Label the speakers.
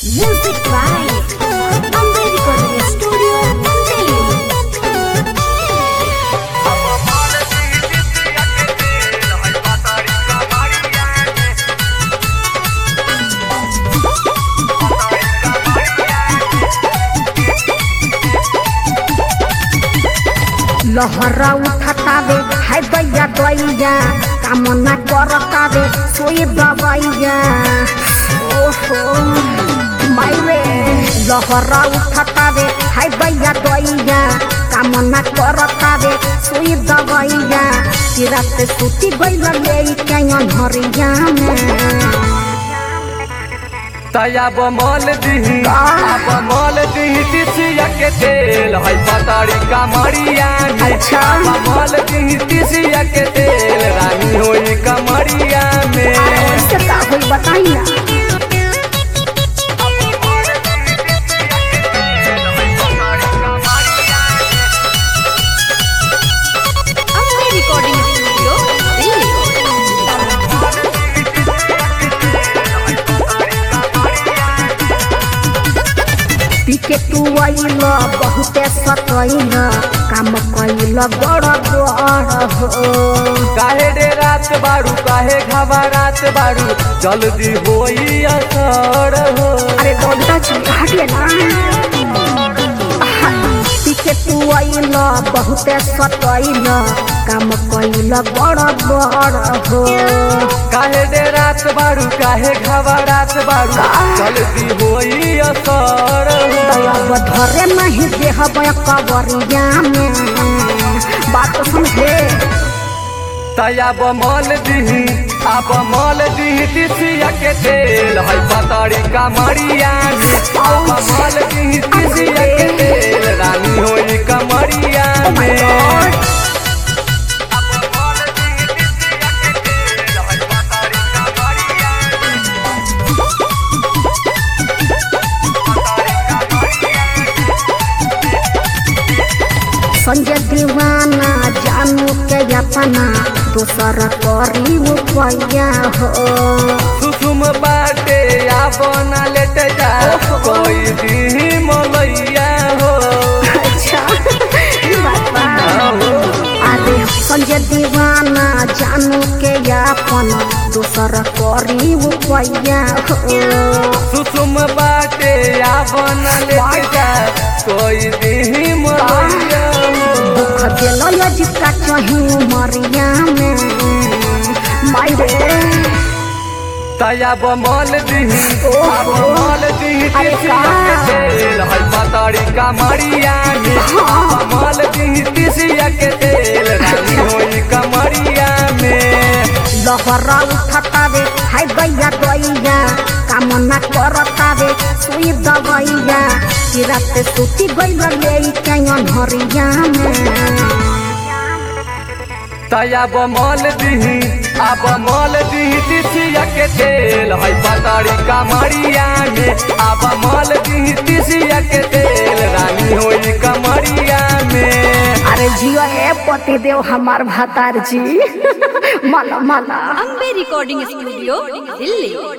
Speaker 1: Music by Amber Recording Studio, Delhi.
Speaker 2: लहरा उठतावे हाय दैया दैया कामना करतावे सोई दबैया ओहो मायरे लहरा उठतावे हाय दैया दैया कामना करतावे सोई दबैया कि रात सुती गइल ले कैन हरिया में
Speaker 3: तया बमल दिही अब मल दिही तिसिया के तेल है पतारी कमरिया में
Speaker 2: अच्छा।
Speaker 3: बमल दिही तिसिया के तेल रानी होई कमरिया में
Speaker 2: ऐसे का होई बताई ना
Speaker 1: Amber Recording Studio, Delhi.
Speaker 2: पीके तू आइल बहुते सतैल काम कैल बड़ बड़ हो
Speaker 3: काहे डे रात बारू काहे घबरात बारू जल्दी होई असर हो
Speaker 2: अरे दौड़ता चल हटिए ना पीके तू आइल बहुते सतैल काम कैल बड़ बड़ हो
Speaker 3: काहे डे रात बारू काहे घबरात बारू जल्दी होई असर हो
Speaker 2: अब धरे नहीं देह कबरिया में बात तो समझे
Speaker 3: तया बमल दिही अब मल दिही तिसिया के तेल है पतारी कमरिया में अब मल दिही तिसिया के तेल रानी होई कमरिया में
Speaker 2: संजय दीवाना जानू के अपना दोसर करी उपया हो
Speaker 3: सुसुम बाटे आ बना लेट जा कोई दी मलैया हो
Speaker 2: अच्छा ई बात बा। अरे संजय दीवाना जानू के अपन दोसर करी उपया हो
Speaker 3: सुसुम बाटे आ बना लेट जा कोई दी मलैया हो
Speaker 2: दुख दिल जिसका चाही उमरिया में मायरे
Speaker 3: तया बमल दिही अब मल दिही
Speaker 2: अरे
Speaker 3: तिसिया के
Speaker 2: का?
Speaker 3: तेल है पतारी कमरिया में मल दिही तिसिया के तेल रानी होई कमरिया में
Speaker 2: लहरा उठतावे हाय गैया गैया कामना करतावे सुई दबैया कि रात सुती गइल ले कैन हरिया में
Speaker 3: तया बमल दिही अब मल दिही तिसिया के तेल है पतारी कमरिया में अब मल दिही तिसिया के तेल रानी होई कमरिया में
Speaker 2: अरे जियो ए पति देव हमार भातार जी माला माला
Speaker 1: Amber Recording Studio, Delhi.